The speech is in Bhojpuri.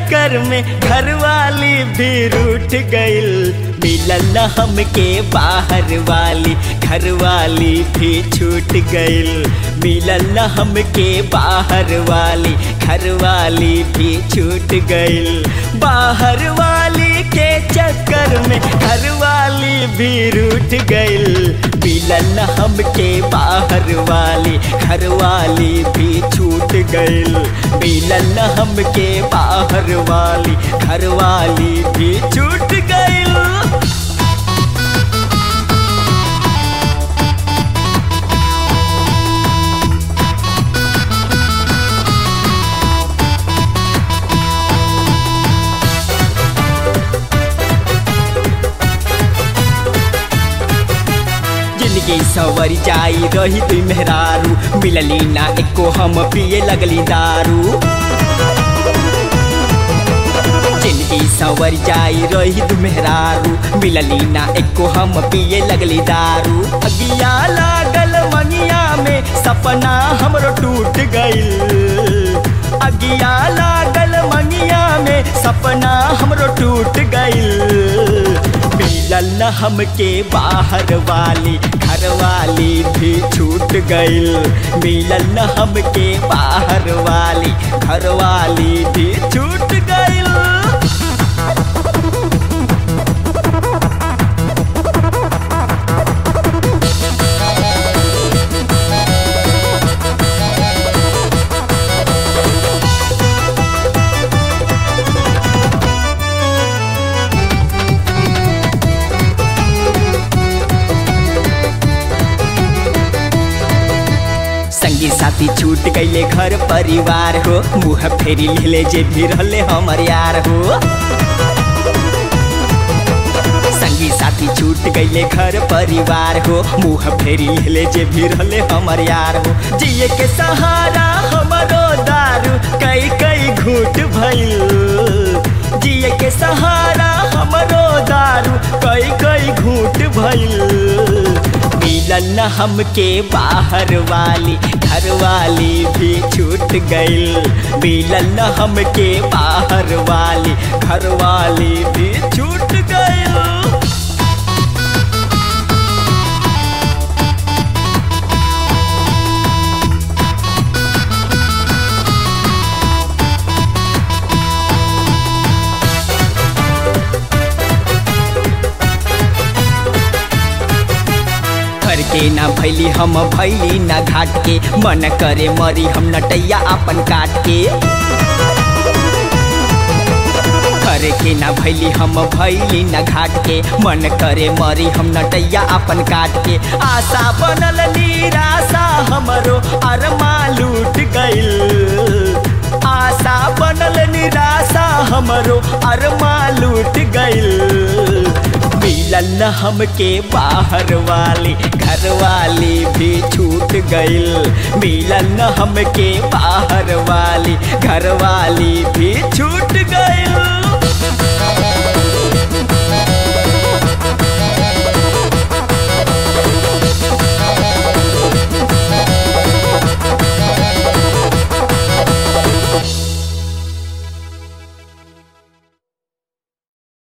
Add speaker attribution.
Speaker 1: चक्कर में घरवाली भी रूठ गइल मिलल न हमके बाहर वाली घरवाली भी छूट गइल मिलल न हमके बाहर वाली घरवाली भी छूट गइल बाहर वाली के चक्कर में घरवाली भी रूठ गइल मिलल न हमके बाहर वाली घरवाली भी छूट गइल मिलल न हमके बाहर वाली घरवाली भी छूट गइल जिंदगी सवर जाई रही तुई मेहरारू मिलली ना एको हम पिए लगली दारू जिंदगी सवर जाई रही तू मेहरारू मिलली ना एको हम पिए लगली दारू अगिया लागल मनिया में सपना हमरो टूट गइल अगिया लागल मनिया में सपना हमरो टूट गइल मिलल न हमके बाहर वाली घर वाली भी छूट गइल मिलल न हमके बाहर वाली घर वाली भी छूट गइल संगी साथी छूट गईले घर परिवार हो मुँह फेरी ले जे भी रहले हमर यार हो संगी साथी छूट गईले घर परिवार हो मुँह फेरी ले जे भी रहले हमर यार हो जिए के सहारा हमरो दारू कई कई घूट भइल जिए के सहारा हमरो दारू कई कई घूट भइल मिलल न हमके बाहर वाली घर वाली भी छूट गइल मिलल न हमके बाहर वाली घर वाली भी छूट गइल घर के ना भैली हम भैली ना घाट के मन करे मरी हम नटैया अपन काट के घर के ना भैली हम भैली ना घाट के मन करे मरी हम नटैया अपन काट के आशा बनल निराशा हमरो अरमा लूट गइल आशा बनल निराशा हमरो अरमा लूट गइल मिलल न हमके बाहर वाली घर वाली भी छूट गइल मिलल न हमके बाहर वाली घर वाली भी छूट गइल